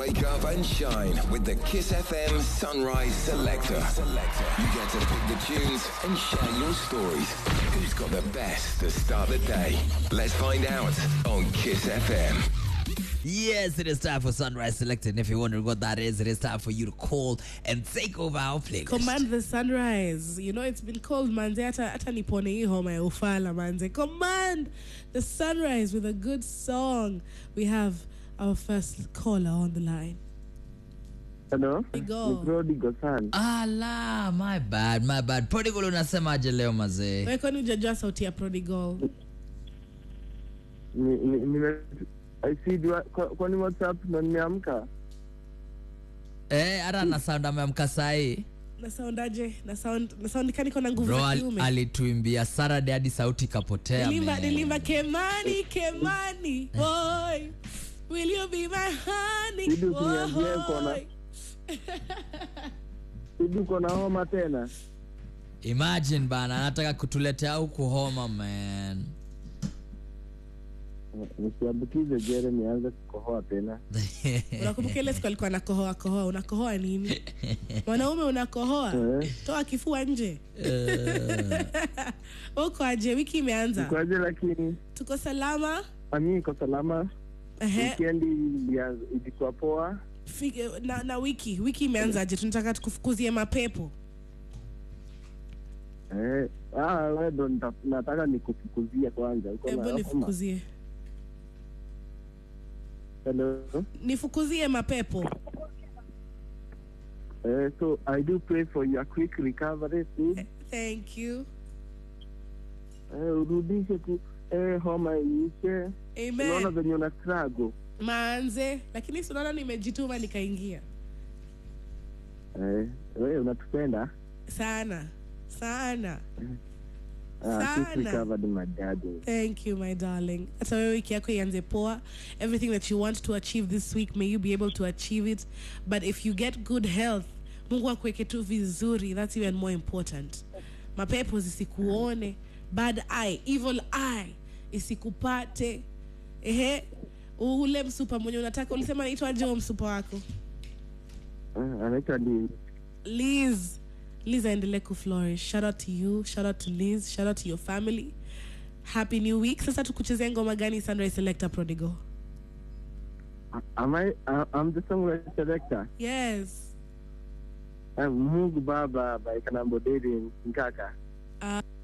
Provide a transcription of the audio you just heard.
Wake up and shine with the Kiss FM Sunrise Selector. You get to pick the tunes and share your stories. Who's got the best to start the day? Let's find out on Kiss FM. Yes, it is time for Sunrise Selected. And if you're wondering what that is, it is time for you to call and take over our playlist. Command the sunrise. You know it's been called manze hata hata nipone hii homa ya ufala manze. Command the sunrise with a good song. We have our first caller on the line. Hello, Go. ni Prodigal sana. Ala, my bad, my bad. Prodigal unasemaje leo mazee? Wewe kwani hujajua sauti ya prodigal? Ni- ni- nime- I see dua- kwa- kwani WhatsApp ndo nimeamka? Eh, hata na sound ameamka sahi. Na soundaje? Na sound na sound kani kona nguvu Bro za al, kiume. alituimbia Saturday hadi sauti ikapotea. Nilimba man. nilimba Kemani Kemani. Boy. Will you be my honey? Bibi usiniambie uko na- Boy. Hivi uko na homa tena? Imagine bana, anataka kutuletea huku homa man. Nisiambukize Jeremy aanze kukohoa tena. unakumbuka ile siku alikuwa anakohoa kohoa unakohoa nini mwanaume unakohoa Eh. toa kifua nje uko aje wiki imeanza Kwaje lakini tuko salama ami iko salama. Ehe, Weekend ilia- ilikuwa poa. fi- na, na wiki wiki imeanza aje tunataka tukufukuzie mapepo Eh, ah, wewe ndo nita- nataka nikufukuzie kwanza. Uko na hebu homa? nifukuzie Hello. nifukuzie mapepo Eh, so I do pray for your quick recovery soon. thank you Eh, urudishe tu eh, homa iishe. Unaona amen venye una struggle. maanze lakini sinaona nimejituma nikaingia Eh, wewe unatupenda? sana sana Ah, quick Sana. recovered my darling. Thank you, my darling. Hata wewe wiki yako ianze poa. Everything that you want to achieve this week, may you be able to achieve it. But if you get good health, Mungu akuweke tu vizuri. That's even more important. Mapepo zisikuone. Bad eye, evil eye isikupate. Ehe, ule msupa mwenye unataka ulisema naitwaje huo msupa wako? Ah, anaitwa ni Liz. Liz aendelee kuflourish. Shout out to you. Shout out to Liz. Shout out to your family. Happy new week. Sasa tukuchezea ngoma gani Sunrise Selector Prodigal? am I uh, I'm the song selector. Yes. Uh, Mungu Baba by Kanambo David Nkaka.